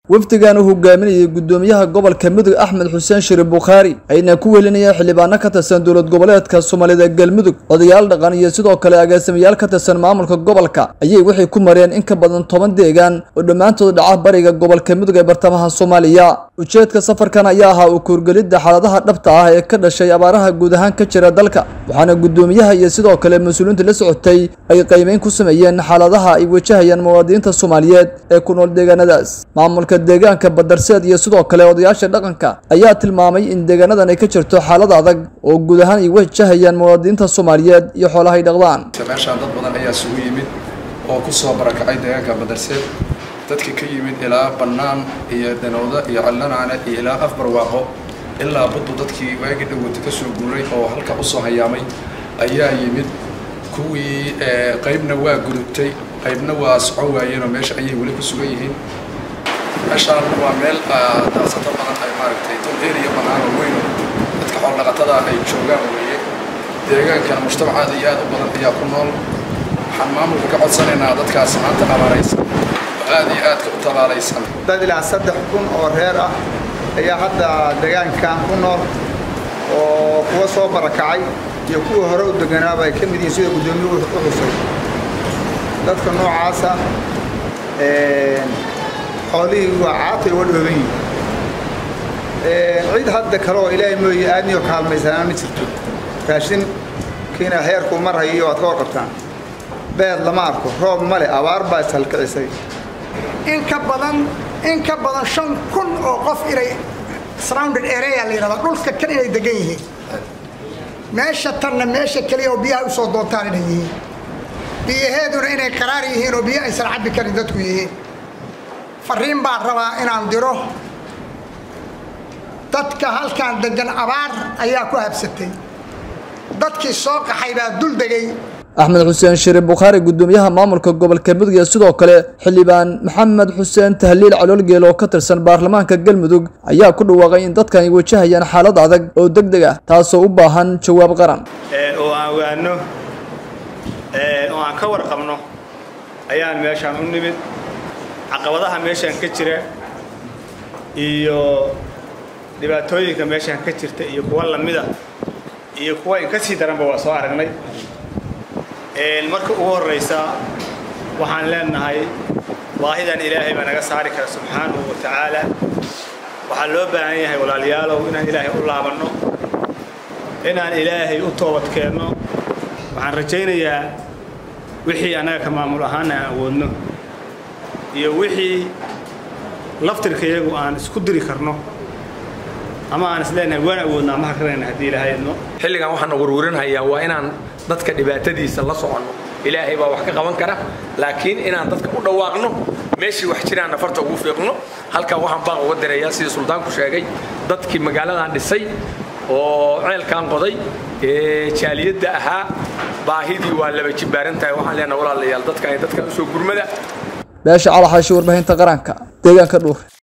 wafdigan uu hogaaminayay gudoomiyaha gobolka mudug axmed xuseen shiri bukhaari ayna ku welinayeen xildhibaano ka tirsan dowlad goboleedka soomaalida galmudug odayaal dhaqan iyo sidoo kale agaasimayaal ka tirsan maamulka gobolka ayay waxay ku mareen in ka badan toban deegaan oo dhammaantood dhaca bariga gobolka mudug ee bartamaha soomaaliya ujeedka safarkan ayaa ahaa u kuurgelidda xaaladaha dhabta ah ee ka dhashay abaaraha guud ahaan ka jira dalka waxaana gudoomiyaha iyo sidoo kale mas-uuliyiinta la socotay ay qiimeyn ku sameeyeen xaaladaha ay wajahayaan muwaadiniinta soomaaliyeed ee ku nool deegaanadaas maamulka deegaanka badarseed iyo sidoo kale odayaasha dhaqanka ayaa tilmaamay in deegaanadan ay ka jirto xaalad adag oo guud ahaan ay wajahayaan muwaadiniinta soomaaliyeed iyo xoolahay dhaqdaan meeshaan dad badan ayaa isugu yimid oo ku soo barakacay deegaanka badarseed dadka ka yimid ilaa bannaan iyo danowda iyo callanaane iyo ilaa afbarwaaqo ilaa buddu dadkii waagi dhawata ka soo guuray oo halka usoo hayaamay ayaa yimid kuwii qaybna waa gudubtay qaybna waa socon waayeenoo meesha ayay weli ku sugan yihiin meeshaan waa meel daasato badan ay maaragtay dul eriya banaanoo weyn dadka xoolnaqatada ay joogaan weeye deegaankana mujtamac aad iyo aad u badan ayaa ku nool waxaan maamulka ka codsanaynaa dadkaas maanta abaaraysan oo aad iyo aadka u tabaalaysan dad ilaa saddex kun oo reer ah ayaa hadda deegaankan ku nool oo kuwa soo barakacay iyo kuwa hore u deganaaba ay ka mid yihiin sida guddoomiyuhu u xusay dadka noocaasa xoolihii waa caatay uga dhooban yihin cid hadda kale oo ilaahay mooye aadniyo kaalmaysanaa ma jirto raashinkiina heerkuu mar hayiyo waad ka warqabtaan beed lama arko roob ma leh abaar baa ishalkicisay in ka badan in ka badan shan kun oo qof inay surrounded area la yidhahda dhulka kan inay degan yihiin meesha tanna meesha keliya oo biyaha usoo doontaan inay yihiin biyaheeduna inay qaraar yihiin oo biyo aysan cabbi karin dadku yihiin fariin baan rabaa inaan diro dadka halkaan degan abaar ayaa ku habsatay dadkii soo qaxay baa dul degay axmed xuseen shiri bukhaari gudoomiyaha maamulka gobolka mudug iyo sidoo kale xildhibaan maxamed xuseen tahliil caloolgeel oo ka tirsan baarlamaanka galmudug ayaa ku dhawaaqay in dadkan ay wajahayaan xaalad adag oo deg deg ah taasoo u baahan jawaab qaran oo aan ogaano oo aan ka warqabno ayaan meeshaan u nimid caqabadaha meeshaan ka jira iyo dhibaatooyinka meeshaan ka jirta iyo kuwa lamida iyo kuwa in ka sii daranba waa soo aragnay marka ugu horraysa waxaan leenahay baahidan ilaahay baa naga saari kara subxaanahu wa tacaala waxaa loo baahan yahay walaalayaalow inaan ilaahay u laabanno inaan ilaahay u toobadkeenno waxaan rajaynayaa wixii annaga ka maamul ahaana aan awoodno iyo wixii laftirkayagu aan isku diri karno ama aan isleenahay waan awoodna ama harkanayna haddii ilaahay idno xilligan waxaana warwarinhayaa waa inaan dadka dhibaatadiisa la soconno ilaahay baa wax ka qaban kara laakiin inaan dadka u dhawaaqno meeshii wax jiraan nafarta ugu fiiqno halkan waxaan baaq uga dirayaa sidii suldaanku sheegay dadkii magaaladan dhisay oo ceelkan qoday ee jaaliyadda ahaa baahidii waa laba jibaaran tahay waxaan leenahay walaalayaal dadka ay dadka usoo gurmada beesha calaxaashi warbaahinta qaranka deegaanka dhuur